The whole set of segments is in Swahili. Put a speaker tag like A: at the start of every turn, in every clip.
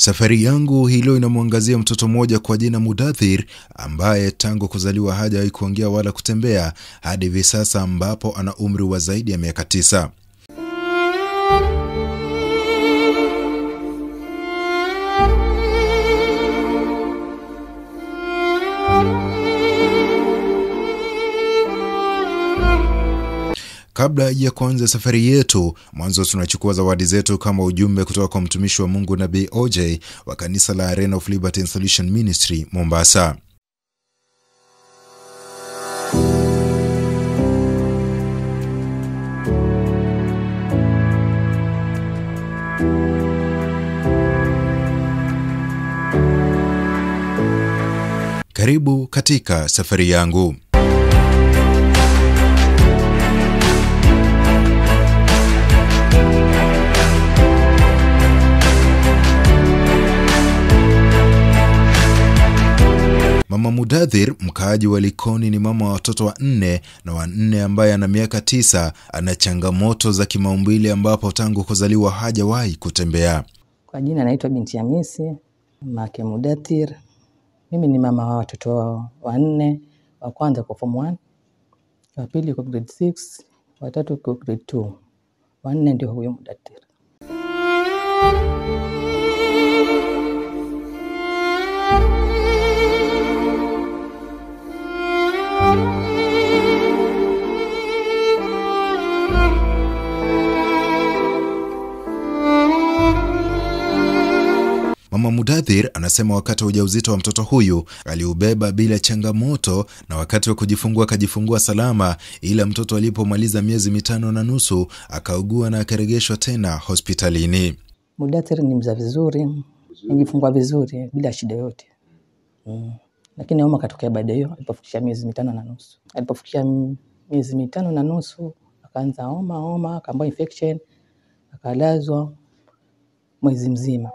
A: Safari yangu hii leo inamwangazia mtoto mmoja kwa jina Mudathir ambaye tangu kuzaliwa hajawahi kuongea wala kutembea hadi hivi sasa ambapo ana umri wa zaidi ya miaka tisa. Kabla ya kuanza safari yetu, mwanzo tunachukua zawadi zetu kama ujumbe kutoka kwa mtumishi wa Mungu Nabii OJ wa kanisa la Arena of Liberty and Solution Ministry Mombasa. Karibu katika safari yangu. Mama Mudathir, mkaaji wa Likoni, ni mama wa watoto wanne na wanne ambaye ana miaka tisa. Ana changamoto za kimaumbile ambapo tangu kuzaliwa hajawahi kutembea.
B: Kwa jina naitwa binti Hamisi make Mudathir. Mimi ni mama wa watoto wanne, wa kwanza kwa form 1, wa pili kwa grade 6, wa tatu kwa grade 2, wanne ndio huyo Mudathir.
A: Mama Mudathir anasema wakati wa ujauzito wa mtoto huyu aliubeba bila changamoto, na wakati wa kujifungua akajifungua salama, ila mtoto alipomaliza miezi mitano na nusu akaugua na akaregeshwa tena hospitalini.
B: Mudathir ni mza vizuri, nijifungua vizuri bila shida yote mm. Lakini homa katokea baada hiyo alipofikisha miezi mitano na nusu. Alipofikisha miezi mitano na nusu akaanza homa homa, akaambiwa infection, akalazwa mwezi mzima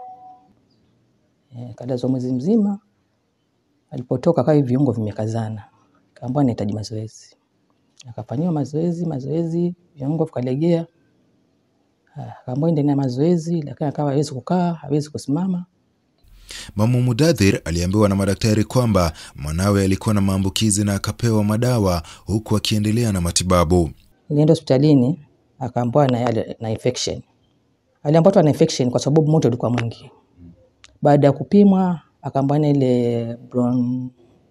B: e, akalazwa mwezi mzima. Alipotoka kawa viungo vimekazana, kaambiwa anahitaji mazoezi, akafanyiwa mazoezi mazoezi, viungo vikalegea akaambiwa ende na mazoezi, lakini akawa hawezi kukaa, hawezi kusimama.
A: Mama Mudathir aliambiwa na madaktari kwamba mwanawe alikuwa na maambukizi na akapewa madawa huku akiendelea na matibabu.
B: Nilienda hospitalini akaambiwa na, na infection. Aliambiwa tu ana infection kwa sababu moto ulikuwa mwingi. Baada ya kupimwa akaambiwa na ile bron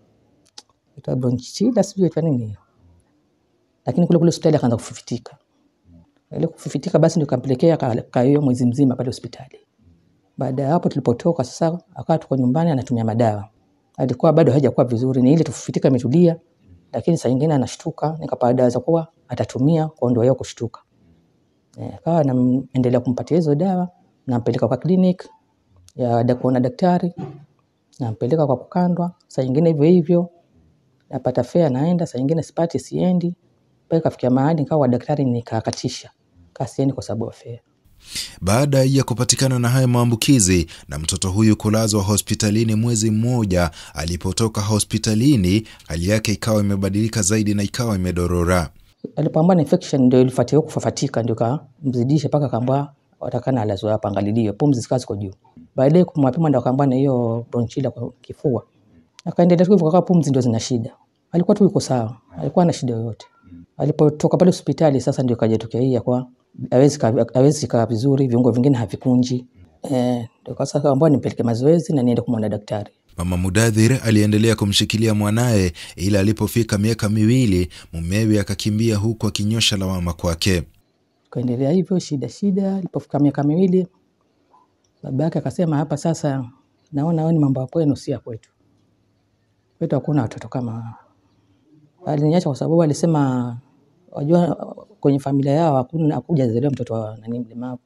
B: ita bronchitida sijui ita nini hiyo, lakini kule kule hospitali akaanza kufifitika. Ile kufifitika basi ndio kampelekea kayo mwezi mzima pale hospitali. Baada ya hapo tulipotoka sasa, akawa tuko nyumbani anatumia madawa. Alikuwa bado hajakuwa vizuri, ni ile tufifitika imetulia, lakini saa nyingine anashtuka, nikapata dawa za kuwa atatumia kuondoa hiyo kushtuka. Eh, akawa naendelea kumpatia hizo dawa, nampeleka kwa clinic ya da kuona daktari, nampeleka kwa kukandwa, saa nyingine hivyo hivyo, napata fare naenda, saa nyingine sipati siendi, mpaka kafikia mahali nikawa daktari nikakatisha, kasiendi kwa sababu ya fare.
A: Baada ya kupatikana na haya maambukizi na mtoto huyu kulazwa hospitalini mwezi mmoja, alipotoka hospitalini hali yake ikawa imebadilika zaidi na ikawa imedorora.
B: Alipoambiwa na infection ndio ilifuatia kufafatika, ndio kamzidisha mpaka kaambiwa watakana alazwe hapa, angalilie pumzi zikawa ziko juu. Baadaye kumwapima ndio akaambiwa na hiyo bronchila kwa kifua, akaendelea tu hivyo, kakawa pumzi ndio zina shida. Alikuwa tu yuko sawa, alikuwa na shida yoyote. Alipotoka pale hospitali sasa ndio kajatokea hii ya kwa hawezi hawezi kaa vizuri, viungo vingine havikunji. Eh, ndio sasa kaambiwa nimpeleke mazoezi na niende kumwona daktari.
A: Mama Mudathir aliendelea kumshikilia mwanaye, ila alipofika miaka miwili mumewe akakimbia huku akinyosha lawama kwake.
B: Kaendelea hivyo shida shida, alipofika miaka miwili baba yake akasema, hapa sasa naona wewe ni mambo ya kwenu, si ya kwetu. Kwetu hakuna watoto kama hawa. Aliniacha kwa sababu alisema, wajua kwenye familia yao hakuna hakujazaliwa mtoto wa nani mlemavu.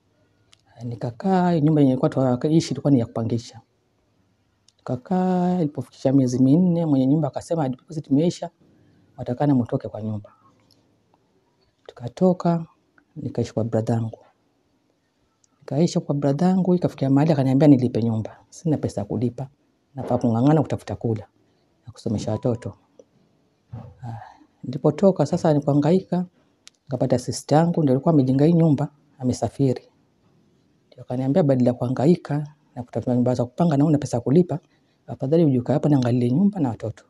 B: Nikakaa nyumba yenye ilikuwa tuishi ilikuwa ni ya kupangisha. Nikakaa, ilipofikisha miezi minne, mwenye nyumba akasema deposit imeisha, watakana mtoke kwa nyumba. Tukatoka, nikaishi kwa bradhangu. Nikaishi kwa bradhangu, ikafikia mahali akaniambia nilipe nyumba. Sina pesa ya kulipa, nafaa kung'ang'ana kutafuta kula na kusomesha watoto. Nilipotoka sasa nikuhangaika, nikapata sister yangu ndio alikuwa amejenga hii nyumba, amesafiri. Ndio akaniambia badala ya kuhangaika na kutafuta nyumba za kupanga na una pesa ya kulipa, afadhali ujuka hapa niangalie nyumba na watoto.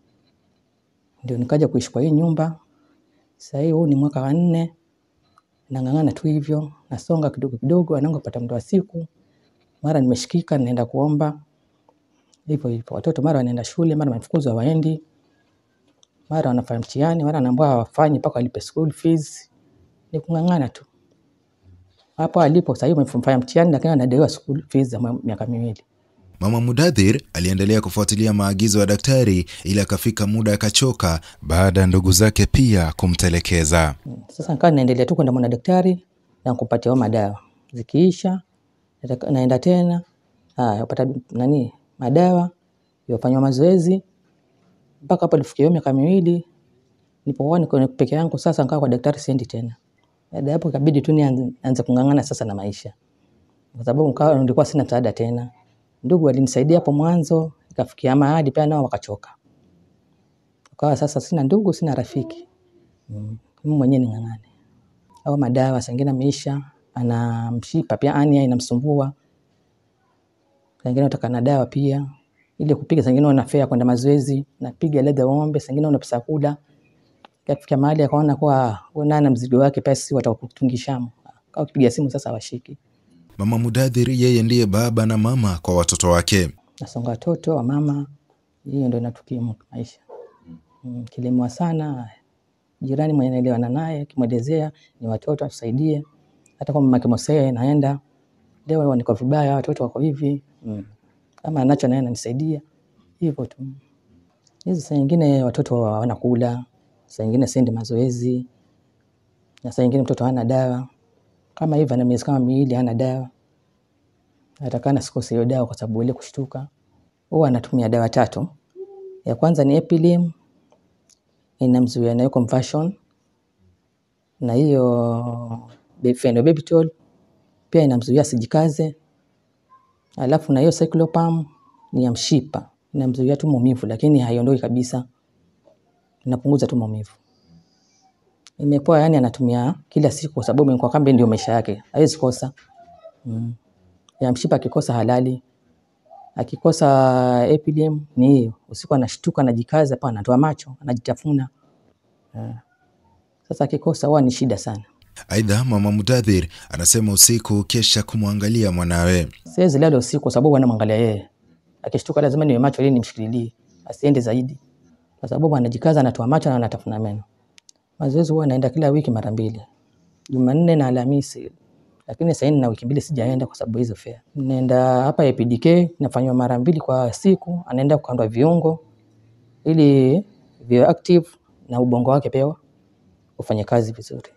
B: Ndio nikaja kuishi kwa hii nyumba. Sasa hii huu ni mwaka wa nne, nang'ang'ana tu hivyo, nasonga kidogo kidogo, anangu pata muda wa siku, mara nimeshikika, naenda kuomba hivyo hivyo. Watoto mara wanaenda shule, mara wamefukuzwa waendi, mara wanafanya mtihani, mara wanaambiwa hawafanyi mpaka walipe school fees. Ni kung'ang'ana tu hapo alipo. Sasa hivi amefanya mtihani, lakini anadaiwa school fees za miaka miwili.
A: Mama Mudadhir aliendelea kufuatilia maagizo ya daktari ila akafika muda akachoka baada ya ndugu zake pia kumtelekeza.
B: Sasa nikawa naendelea tu kwenda mwana daktari na kupatia hao madawa, zikiisha nataka- naenda tena haya upata nani madawa yafanywa mazoezi mpaka hapo nilifikia hiyo miaka miwili. Nilipokuwa niko peke yangu sasa, nikawa kwa daktari siendi tena. Baada ya hapo ikabidi tu nianze nianze kung'ang'ana sasa na maisha, kwa sababu nikawa nilikuwa sina msaada tena. Ndugu walinisaidia hapo mwanzo, ikafikia mahali pia nao wakachoka, ukawa sasa sina ndugu, sina rafiki mm. Mimi mwenyewe ning'ang'ane au madawa sengine ameisha, ana mshipa pia ania inamsumbua, sengine utaka na dawa pia ili kupiga, sengine una fea kwenda mazoezi, napiga ledha ng'ombe, sengine una pesa ya kula. Kafika mahali akaona kuwa wewe nana mzigo wake pesa si watakutungishamu, au kupiga simu sasa washiki.
A: Mama Mudadhir yeye ndiye baba na mama kwa watoto wake.
B: Nasonga watoto wa mama, hiyo ndio inatukimu maisha mm, kilemewa sana jirani mwenye naelewana naye kimwelezea ni watoto atusaidie, hata kama mama kimosea naenda leo niko vibaya, watoto wako hivi mm. kama anacho naye ananisaidia hivyo tu. Hizi saa nyingine watoto wanakula, saa nyingine siendi mazoezi, na saa nyingine mtoto hana dawa kama hivi, ana miezi kama miwili hana dawa, atakana sikose hiyo dawa kwa sababu ile kushtuka. Huwa anatumia dawa tatu, ya kwanza ni Epilim inamzuia nayo conversion, na hiyo be- phenobarbital pia inamzuia asijikaze, alafu na hiyo cyclopam ni ya mshipa inamzuia tu maumivu, lakini haiondoi kabisa, inapunguza tu maumivu. Imepoa, yani anatumia kila siku kwa sababu imekuwa kambe ndio maisha yake, hawezi kosa mm. Ya mshipa akikosa halali, akikosa Epilim ni hiyo, usiku anashtuka, anajikaza pa, anatoa macho, anajitafuna Eh. Sasa akikosa huwa ni shida sana.
A: Aidha, mama Mudadhir anasema usiku kesha kumwangalia mwanawe.
B: Siwezi lala usiku kwa sababu anamwangalia yeye. Akishtuka lazima niwe macho ili nimshikililie asiende zaidi, kwa sababu anajikaza, anatoa macho na anatafuna meno. Mazoezi huwa naenda kila wiki mara mbili, Jumanne na Alhamisi, lakini sasa nina wiki mbili sijaenda kwa sababu hizo fea. Naenda hapa APDK nafanywa mara mbili kwa siku, anaenda kukandwa viungo ili viwe active na ubongo wake pia ufanye kazi vizuri.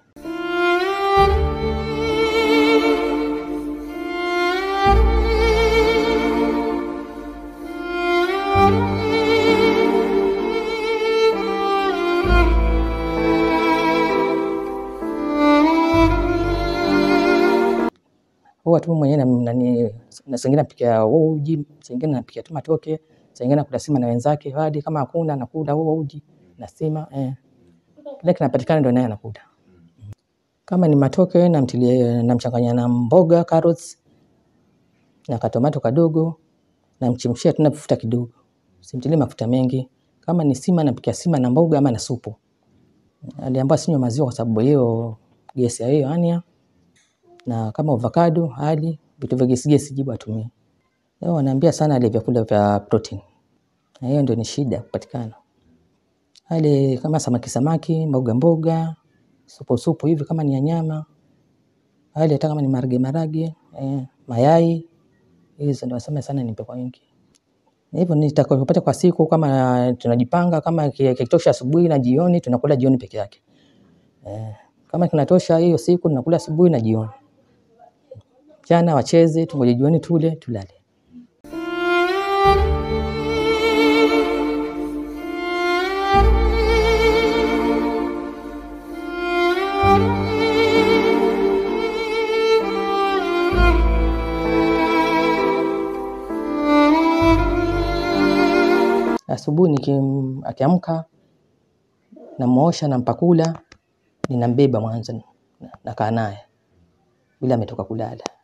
B: huwa tu mwenyewe na- nani na sengine napikia uji, sengine napikia tu matoke, sengine nakula sima na wenzake, hadi kama hakuna nakula huo uji na sima eh. Kile kinapatikana ndio naye anakula. Kama ni matoke namtilia, namchanganya na mboga carrots na katomato kadogo, namchemshia tu na mafuta kidogo, simtilie mafuta mengi. Kama ni sima napikia sima na mboga ama na supu. Aliambiwa sinywe maziwa kwa sababu hiyo gesi ya hiyo ania na kama avocado hali vitu vya gesi gesi jibu atumie. Leo wanaambia sana ale vyakula vya protein, na hiyo ndio ni shida kupatikana. Ale kama samaki samaki, mboga mboga, supu supu hivi kama ni ya nyama, ale hata kama ni marage marage, eh, mayai, hizo ndio wasema sana nipe kwa wingi. Na hivyo nitakapopata kwa siku, kama tunajipanga, kama ki- kikitosha asubuhi na jioni, tunakula jioni peke yake. Eh, kama kinatosha hiyo siku tunakula asubuhi na jioni. Mchana wacheze, tungoje jioni tule, tulale. Asubuhi nikim- akiamka namuosha, nampakula, ninambeba mwanzo, na- nakaa naye bila ametoka kulala.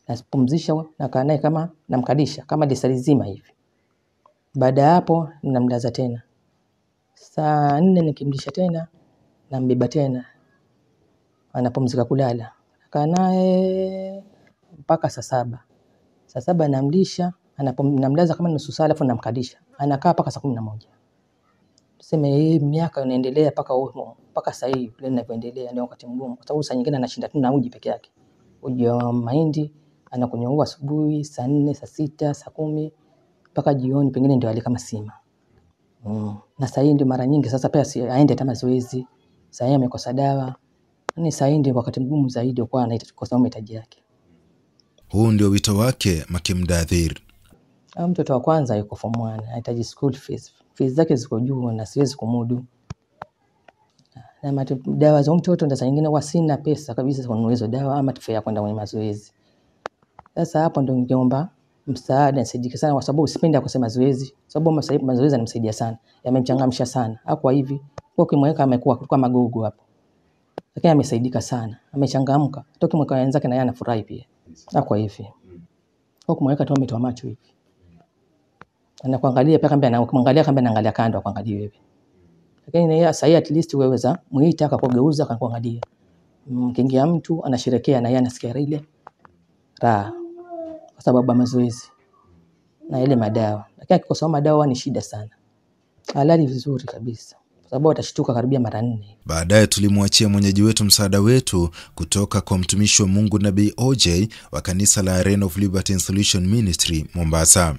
B: napumzisha, nakaa naye kama namkalisha kama lisali zima hivi. Baada ya hapo namlaza tena, saa nne nikimlisha tena nambeba tena, anapumzika kulala, nakaa naye mpaka saa saba. Saa saba namlisha, anapum, namlaza kama nusu saa, alafu namkalisha, anakaa mpaka saa kumi na moja. Tuseme hii miaka inaendelea mpaka humo mpaka saa hii vile ninavyoendelea, ndio wakati mgumu, kwa sababu saa nyingine anashinda tu na uji peke yake, uji wa mahindi anakunywa huo asubuhi saa nne, saa sita, saa kumi mpaka jioni, pengine ndio ale kama sima mm. Na saa hii ndio mara nyingi sasa pia si, aende hata mazoezi. Saa hii amekosa dawa, yani saa hii ndio wakati mgumu zaidi kwa anaita kwa sababu mahitaji yake.
A: Huu ndio wito wake Makimdadhir.
B: Au mtoto wa kwanza yuko form 1 anahitaji school fees. Fees zake ziko juu na siwezi kumudu. Na mati, dawa za huyu mtoto ndio saa nyingine huwa sina pesa kabisa za kununua hizo dawa ama tufaa kwenda kwenye mazoezi. Sasa hapo ndio ningeomba msaada nisaidike sana, kwa sababu sipendi akose mazoezi, sababu masa- mazoezi yanamsaidia sana, yamemchangamsha sana. Hakuwa hivi kwa ukimweka amekuwa kulikuwa magogo hapo, lakini amesaidika sana, amechangamka. Hata ukimweka wenzake na yeye anafurahi pia. Hakuwa hivi kwa kumweka tu ametoa macho hivi, anakuangalia pia, kamba na ukimwangalia kamba anaangalia kando, akuangalie wewe. Lakini na yeye sasa hii at least weweza muita akakugeuza akakuangalia. Mkiingia mtu anasherekea na yeye anasikia ile raha kwa sababu ya mazoezi na ile madawa, lakini akikosa madawa ni shida sana. Halali vizuri kabisa, kwa sababu atashtuka karibia mara nne.
A: Baadaye tulimwachia mwenyeji wetu msaada wetu kutoka kwa mtumishi wa Mungu Nabii OJ wa kanisa la Arena of Liberty and Solution Ministry Mombasa.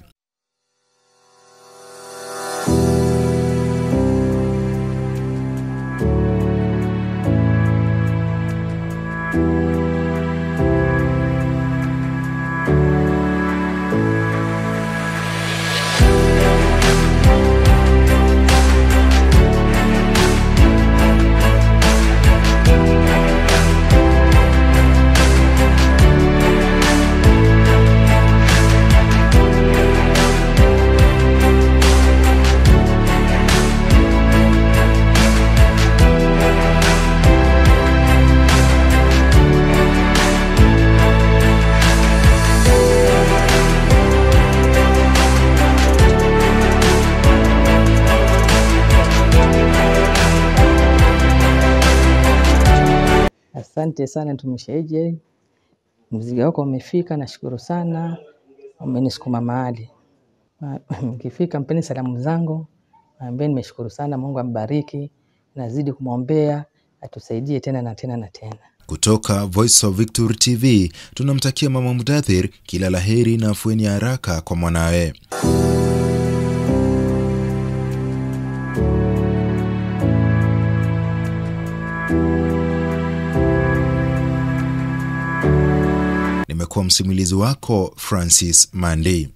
B: Asante sana mtumishi AJ, mzigo wako umefika, nashukuru sana, umenisukuma mahali. Ma- Mkifika mpeni salamu zangu, ambie nimeshukuru sana, Mungu ambariki, nazidi kumwombea atusaidie tena na tena na tena.
A: Kutoka Voice of Victory TV tunamtakia Mama Mudathir kila laheri na afueni ya haraka kwa mwanawe. Nimekuwa msimulizi wako Francis Mandi.